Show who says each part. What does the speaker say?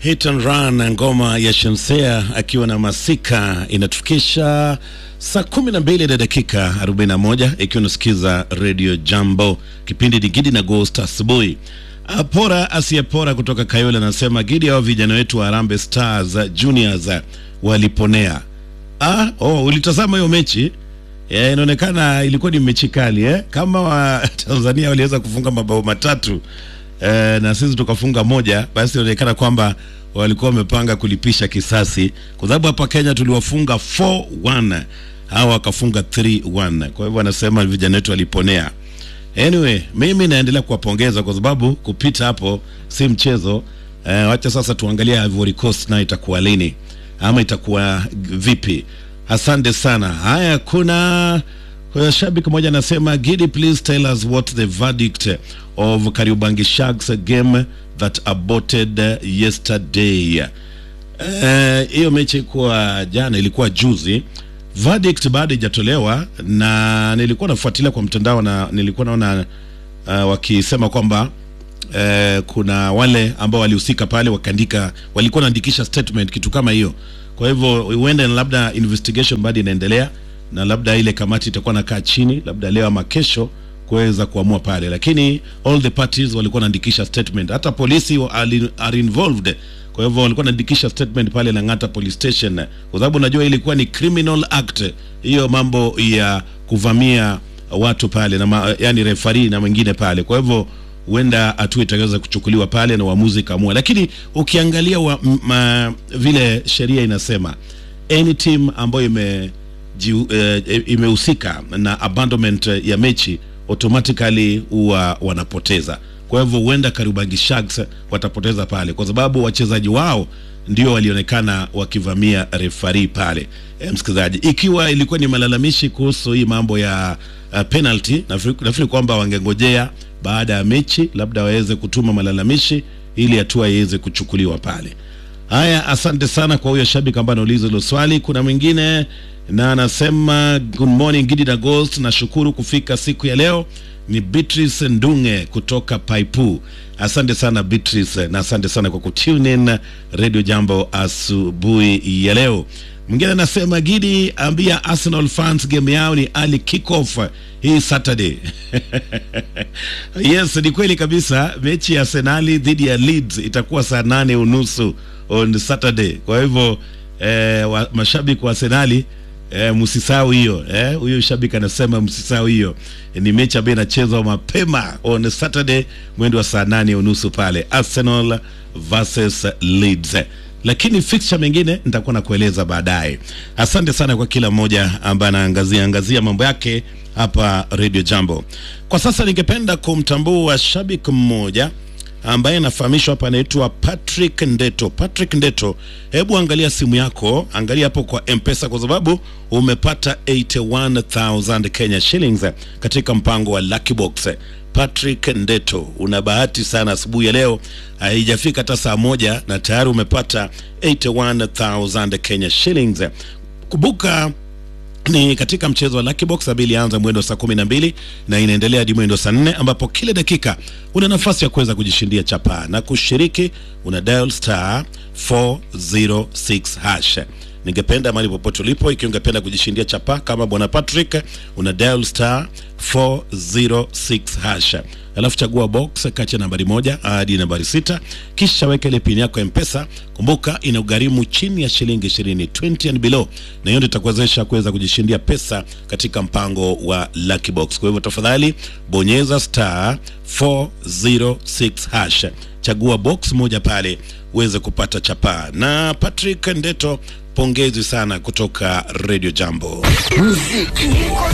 Speaker 1: Hit and Run, ngoma ya Shamsia akiwa na Masika inatufikisha saa kumi na mbili na dakika 41 ikiwa unasikiza Radio Jambo, kipindi ni Gidi na Ghost asubuhi. Pora asiyepora kutoka Kayole anasema Gidi, hao vijana wetu wa Harambee Stars Juniors waliponea. Ah, oh, ulitazama hiyo mechi? Yeah, inaonekana ilikuwa ni mechi kali eh? Kama wa Tanzania waliweza kufunga mabao matatu eh, na sisi tukafunga moja, basi inaonekana kwamba walikuwa wamepanga kulipisha kisasi, kwa sababu hapa Kenya tuliwafunga 4-1 hawa wakafunga 3-1. Kwa hivyo anasema vijana wetu waliponea. Anyway, mimi naendelea kuwapongeza kwa sababu kupita hapo si mchezo. Eh, wacha sasa tuangalie Ivory Coast na itakuwa lini ama itakuwa vipi. Asante sana. Haya, kuna kuna shabiki mmoja anasema Gidi, please tell us what the verdict of Kariobangi Sharks game that aborted yesterday. Eh, hiyo mechi ilikuwa jana, ilikuwa juzi. Verdict bado haijatolewa na nilikuwa nafuatilia kwa mtandao na nilikuwa naona uh, wakisema kwamba eh, kuna wale ambao walihusika pale wakaandika, walikuwa wanaandikisha statement kitu kama hiyo. Kwa hivyo huenda labda investigation bado inaendelea, na labda ile kamati itakuwa nakaa chini, labda leo ama kesho kuweza kuamua pale, lakini all the parties walikuwa wanaandikisha statement, hata polisi wa- ali- are involved. Kwa hivyo walikuwa wanaandikisha statement pale Lang'ata police station, kwa sababu najua ilikuwa ni criminal act, hiyo mambo ya kuvamia watu pale na ma, yani referee na wengine pale. Kwa hivyo huenda hatua itaweza kuchukuliwa pale na uamuzi kaamua, lakini ukiangalia wa, m, ma, vile sheria inasema any team ambayo ime jiu- eh, imehusika na abandonment ya mechi automatically huwa wanapoteza. Kwa hivyo huenda Kariobangi Sharks watapoteza pale, kwa sababu wachezaji wao ndio walionekana wakivamia refari pale. E, msikilizaji, ikiwa ilikuwa ni malalamishi kuhusu hii mambo ya uh, penalty, nafikiri nafikiri kwamba wangengojea baada ya mechi labda waweze kutuma malalamishi ili hatua iweze kuchukuliwa pale. Haya, asante sana kwa huyo shabiki ambaye anauliza hilo swali. Kuna mwingine na anasema good morning Gidi na Ghost, nashukuru kufika siku ya leo. Ni Beatrice Ndunge kutoka Paipu. Asante sana Beatrice, na asante sana kwa kutune in Radio Jambo asubuhi ya leo. Mwingine anasema Gidi, ambia Arsenal fans game yao ni early kickoff hii Saturday. Yes, ni kweli kabisa. Mechi ya Arsenali dhidi ya Leeds itakuwa saa nane unusu on Saturday. Kwa hivyo eh, wa, mashabiki wa Arsenali eh, msisahau hiyo eh, huyo shabiki anasema msisahau hiyo. Ni mechi ambayo inachezwa mapema on Saturday mwendo wa saa nane unusu pale Arsenal versus Leeds lakini fixture mengine nitakuwa nakueleza baadaye. Asante sana kwa kila mmoja ambaye anaangazia angazia mambo yake hapa Radio Jambo. Kwa sasa ningependa kumtambua shabiki mmoja ambaye anafahamishwa hapa, anaitwa Patrick Ndeto. Patrick Ndeto, hebu angalia simu yako, angalia hapo kwa M-Pesa kwa sababu umepata 81000 Kenya shillings katika mpango wa Lucky Box. Patrick Ndeto, una bahati sana asubuhi ya leo, haijafika hata saa moja na tayari umepata 81000 Kenya shillings. Kumbuka ni katika mchezo wa Lucky Box ambayo ilianza mwendo saa kumi na mbili na inaendelea hadi mwendo saa nne ambapo kila dakika una nafasi ya kuweza kujishindia chapaa na kushiriki, una dial star 406 hash. Ningependa mahali popote ulipo, ikiwa ungependa kujishindia chapaa kama bwana Patrick, una dial star 406 hash alafu chagua box kati ya nambari moja hadi nambari sita kisha weka ile pini yako ya mpesa kumbuka ina ugharimu chini ya shilingi ishirini 20 and below na hiyo ndio itakuwezesha kuweza kujishindia pesa katika mpango wa Lucky Box kwa hivyo tafadhali bonyeza star 406 hash chagua box moja pale uweze kupata chapaa na Patrick Ndeto pongezi sana kutoka Radio Jambo